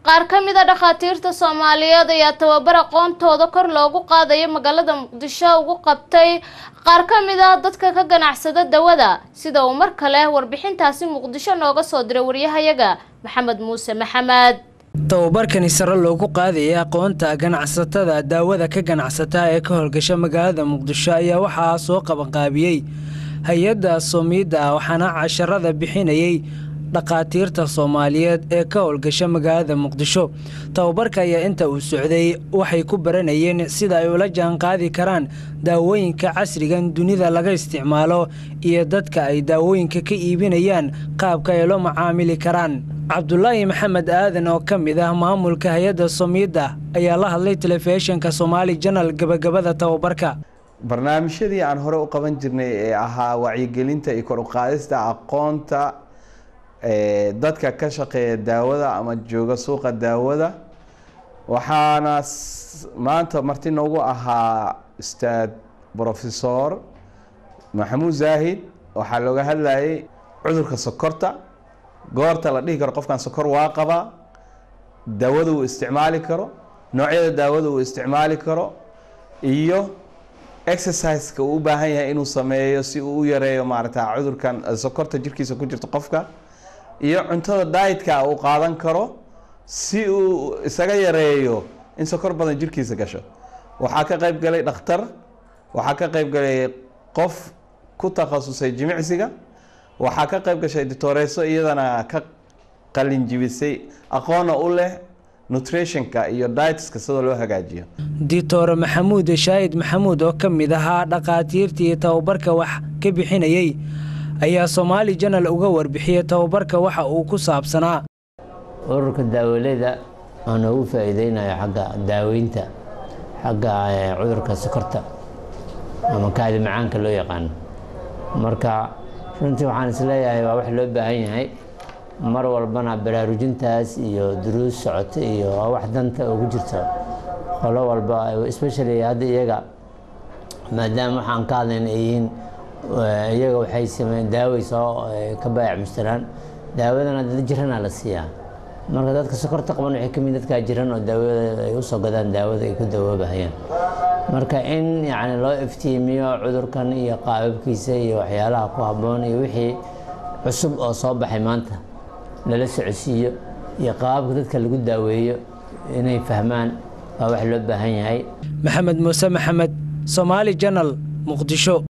qaar ka mid a dhakhaatiirta soomaaliyeed ayaa tababar aqoontooda kor loogu qaadayo magaalada muqdisho ugu qabtay qaar ka mid ah dadka ka ganacsada dawada sida uu mar kale warbixintaasi muqdisho nooga soo diray waryahayaga maxamed muuse maxamed tababarkani sare loogu qaadayay aqoonta ganacsatada daawada ka ganacsata ee ka howlgasha magaalada muqdisho ayaa waxaa soo qabanqaabiyey hay-adda soomiidda waxaana casharada bixinayay dhakhaatiirta soomaaliyeed ee ka howlgasha magaalada muqdisho tababarka ayaa inta uu socday waxay ku baranayeen sida ay ula jaanqaadi karaan daawooyinka casrigan dunida laga isticmaalo iyo dadka ay daawooyinka ka iibinayaan qaabka ay la macaamili karaan cabdulaahi maxamed aadan oo ka mid ah maamulka hay-adda soomiidda ayaa la hadlay telefishinka soomaali janal gabagabada tababarka barnaamijyadii aan hore u qaban jirnay ee ahaa wacyigelinta iyo kor uqaadista aqoonta dadka ka shaqeeya daawada ama jooga suuqa daawada waxaana maanta marti noogu ahaa ustaad brofesor maxamuud zaahid waxaa looga hadlayay cudurka sokorta goorta la dhihi karo qofkan sokor waa qabaa daawada uu isticmaali karo noocyada daawada uu isticmaali karo iyo exerciseka uu u baahan yahay inuu sameeyo si uu u yareeyo maarata cudurkan sokorta jirkiisa ku jirto qofka iyo cuntada dietka uu qaadan karo si uu isaga yareeyo in sokor badan jirkiisa gasho waxaa ka qayb galay dhakhtar waxaa ka qayb galay qof ku takhasusay jimicsiga waxaa ka qayb gashay ditoreso iyadana ka qalinjibisay aqoona u leh nutritionka iyo dietska sida loo hagaajiyo ditore maxamuud shaahid maxamuud oo ka mid ahaa dhakhaatiirtii tababarka wax ka bixinayey ayaa soomaali janal uga warbixiyey tababarka waxa uu ku saabsanaa ururka daawaleyda oo noogu faa-iideynayo xagga daaweynta xagga cudurka sokorta ama kaadi macaanka loo yaqaano marka runtii waxaan isleeyahay waa wax loo baahan yahay mar walbana baraarujintaas iyo duruus socoto iyo waa wax danta ugu jirto qolo walba especially hadda iyaga maadaama waxaan ka hadlayna ay yihiin iyaga waxay sameeyeen daaway soo ka baayac mustaraan daawadana dad jirana la siiyaa marka dadka sokorta qaban waxay kamid dadkaa jiran oo daawada ay usoo gadaan daawada ay ku dawoobahayaan marka in yani loo iftiimiyo cudurkan iyo qaababkiisa iyo waxyaalaha ku habboon iyo wixii cusub oo soo baxay maanta lala socodsiiyo iyo qaababka dadka lagu daaweeyo inay fahmaan waa wax loo baahan yahay maxamed muuse maxamed soomaali janal muqdisho